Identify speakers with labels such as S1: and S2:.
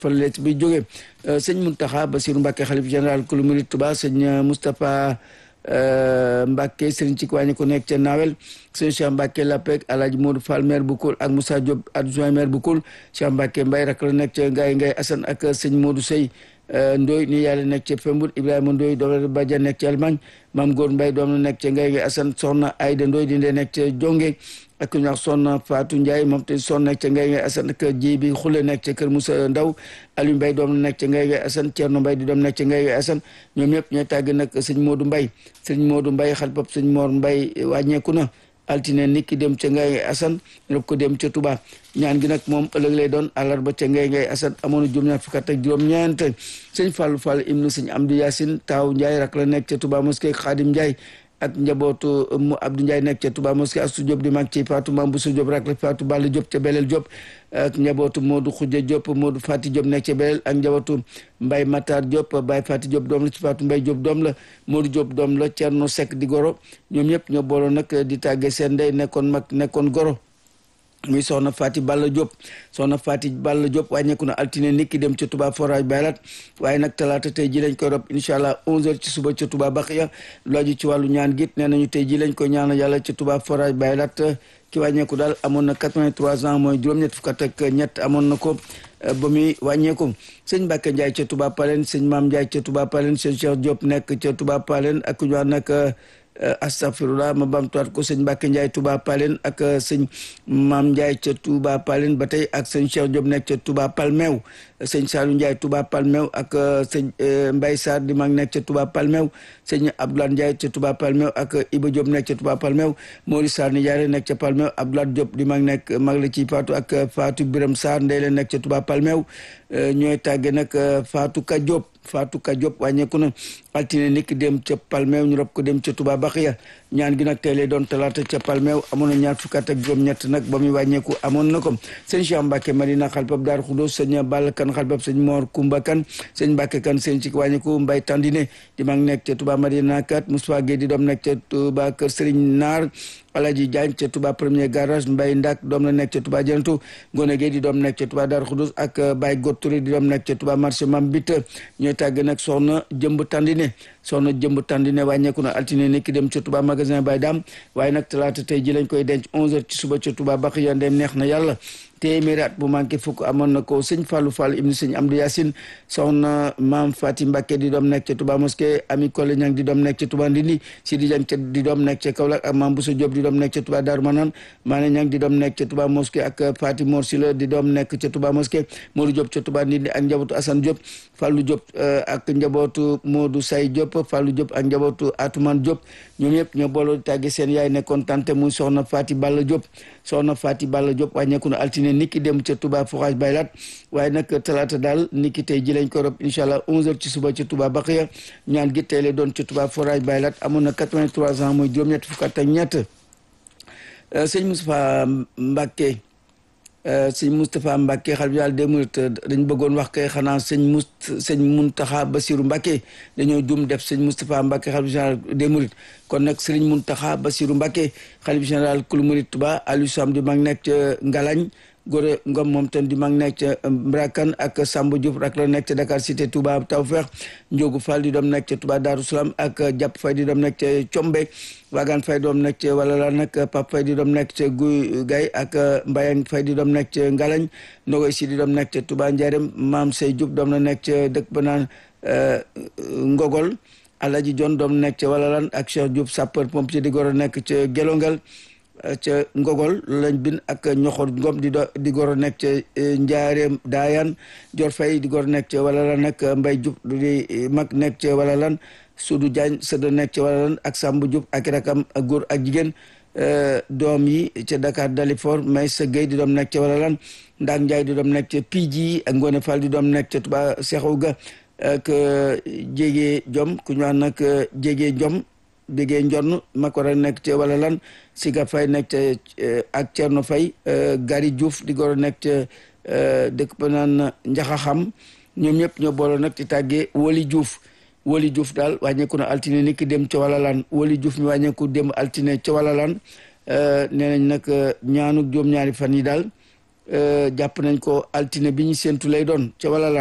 S1: fële bi jóge sëñ Muntaxa Basiru Mbàkke xalif général kulu murid Tuba sëñ Moustapha Mbàkke sëriñ ci wàññi ko nekk ca Nawel sëñ Cheikh Mbàkke Lapek Alaaji Modou Fall maire bu Koul ak Moussa Diop adjoint maire bu Koul Cheikh Mbàkke Mbay rak la nekk ca Ngaye Ngaye Assane ak sëñ Modou Sey Ndoy ni yàlla nekk ca Pembour Ibrahima Ndoy doom la Badja nekk ca Allemagne Maam Góor Mbay doom la nekk ca Ngaye Ngaye Assane soxna Ayda Ndoy di ndee nekk ca Jonge ak ñu wax soxna Fatou Ndiaye moom te son nekk ca Ngaye Ngaye Assane ak ji bi xule nekk ca Kër Moussa Ndaw Aliou Mbaye doom la nekk ca Ngaye Ngaye Assane Thierno Mbaye di doom nekk ca Ngaye Ngaye Assane ñoom ñëpp ñooy tàgg nag sëñ Modou Mbaye sëñ Modou Mbaye xal pap sëñ Mor Mbaye wàññeeku na altine nit ki dem ca Ngaye Assane rob ko dem ca Touba ñaan gi nag moom ëllëg lay doon àllarba ca Ngaye Ngaye Assane amoon na juróom-ñaar fukk ak juróom-ñeent sëñ Fallou Fall ibnu sëñ Amdi Yacine taaw Ndiaye rak la nekk ca Touba mosquée Khadim Ndiaye ak njabootu mu Abdou Ndiaye nekk ca Touba mosquée Astou Diop di mag ci Fatou Mame Bousso Diop rak la Fatou Balla Diop ca Belel Diop ak njabootu Modou Khoudia Diop Modou Fati Diop nekk ca Belel ak njabootu Mbaye Matar Diop Baye Fati Diop doom la ci Fatou Mbaye Diop doom la Modou Diop doom la Thierno Seck di goro ñoom ñëpp ñoo booloo nag di tàggee seen ndey nekkoon mag nekkoon goro muy soxna Fati Balla Diop soxna Fati Balla Diop wàññeeku na altine nit ki dem ca Touba forage baylat waaye nag talaata tey ji lañ koy rob incha allah 11h ci suba ca Touba Baxiya lu aju ci wàllu ñaan git nee nañu tey ji lañ koy ñaanal yàlla ca Touba forage baylat ki wàññeeku daal amoon na 83 ans mooy juróom-ñett fukk ak ñett amoon na ko ba muy wàññeeku sëñ Mbacke Ndiaye ca Touba Palen sëñ Maam Ndiaye ca Touba Palen sëñ Cheikh Diop nekk ca Touba Palen ak ñu wax nag astafirullah ma bamtuwaat ko sëñ Mbacke Ndiaye Touba Palen ak sëñ Maam Ndiaye ca Touba Palen ba tey ak sëñ Cheikh Diop nekk ca Touba Palmew sëñ Saliou Ndiaye Touba Palmew ak sëñ Mbaye Sarr di mag nekk ca Touba Palmew sëñ Abdoulaye Ndiaye ca Touba Palmew ak Iba Diop nekk ca Touba Palmew Mori Sarr ni Ndiaye nekk ca Palmew Abdoulaye Diop di mag nekk mag la ci Fatou ak Fatou Biram Sarr ndey la nekk ca Touba Palmew ñooy tàgge nag Fatou Ka Diop Fatou Ka Diop wàññeeku na altine niki dem ca Palmew ñu rob ko dem ca Touba Baxiya ñaan gi nag tey lay doon talaata ca Palmew amoon na ñaar fukk ak juróom-ñett nag ba muy wàññeeku amoon na ko sëñ Cheikh Mbacke Madina xalpab Daaru Xudoos sëñ Balla Kan xalpab sëñ Mor Kumba Kan sëñ Mbacke Kan sëñ ci wàññeeku Mbay Tandine di mag nekk ca Touba Madina kat Moussa Gueye di doom nekk ca Touba Kër Serigne Naar Alaji Diagne ca Touba premier garage Mbay Ndak doom la nekk ca Touba Janatu Ngone Gueye di doom nekk ca Touba Daaru Xudoos ak Baye Gotouré di doom nekk ca Touba marché Mam Bit ñooy tàgg nag soxna Jëmb Tandine soxna Jëmb Tandine wàññeeku na altine ni ki dem ca Touba magasin Baye Dam waaye nag talaata tey ji lañ koy denc 11h ci suba ca Touba Baxiya ndem neex na yàlla téeméeri at bu manqué fukk amoon na ko sëñ Fallou Fall ibnu sëñ Amdou Yacine soxna maam Fati Mbacke di doom nekk ca Touba mosquée Ami Kole Ñang di doom nekk ca Touba Ndindi Sidi Diagne ca di doom nekk ca Kaolack ak maam Bousso Diop di doom nekk ca Touba Darou Manane Mané Ñang di doom nekk ca Touba mosquée ak Fati Mor Sila di doom nekk ca Touba mosquée Modou Diop ca Touba Ndindi ak njabootu Assane Diop Fallou Diop ak njabootu Modou Say Diop Fallou Diop ak njabootu Atoumane Diop ñoom ñëpp ñoo booloo di tàgge seen yaay nekkoon tante muy soxna Fati Balla Diop soxna Fati Balla Diop wàññeeku na altine niki dem ca Touba forage baylat waaye nag talaata daal niki tey ji lañ ko rob incha allah 11h ci suba ca Touba Baxiya ñaan gi tey lay doon ca Touba forage baylat amoon na 83 ans mooy juróom-ñett fukk ak ñett sëñ Moustapha Mbacke sëñ Moustapha Mbacke xal bi daal des minutes dañ bëggoon wax kay xanaa sëñ mus sëñ Muntaxa Basiru Mbacke dañoo jum def sëñ Moustapha Mbacke xalif général des mourides kon nag sëriñ Muntaxa Basiru Mbacke xalif général kulu murid Tuba Aliou Sam di mag nekk ca Ngalañ Gore Ngom moom ten di mag nekk ca Mbrakan ak Samba Diouf rak la nekk ca Dakar cité Touba Tawfeex Ndiogu Fall di doom nekk ca Touba Darou Salam ak Jàpp Fay di doom nekk ca Combe Wagan Fay doom nekk ca wala la nag Pap Fay di doom nekk ca Guy Gay ak Mbayang Fay di doom nekk ca Ngalañ Ndogoy Si di doom nekk ca Touba Njarem Maam Sey Diouf doom na nekk ca dëkk ba naan Ngogol Alaji Jon doom nekk ca wala lan ak Cheikh Diouf sapeur pompier di goro nekk ca Gelongal ca Ngogol lañ bin ak ñoxor ngom di do di goro nekk ca njaareem daayan jor fay di goro nekk ca wala lan nag mbay jub di mag nekk ca wala lan sudu jaañ sëda nekk ca wala lan ak sambu jub ak rakam ak góor ak jigéen doom yi ca Dakar Dalifort may sa Gueye di doom nekk ca wala lan ndaak njaay di doom nekk ca Pidji ak Ngone Fall di doom nekk ca Touba Seexu ga ak jégee jom ku ñu wax nag jégee jom bégee njonn makora nekk ca wala lan siga fay nekk ca ak Cerno Fay Gari Diouf di goro nekk ca dëkk ba naan njaxaxam ñoom ñëpp ñoo booloo nag ci tàggee Woli Diouf Woli Diouf daal wàññeeku na altine ni ki dem ca wala lan Woli Diouf mi wàññeeku dem altine ca wala lan nee nañ nag ñaanu juróom-ñaari fan yi daal jàpp nañ ko altine bi ñu séntu lay doon ca wala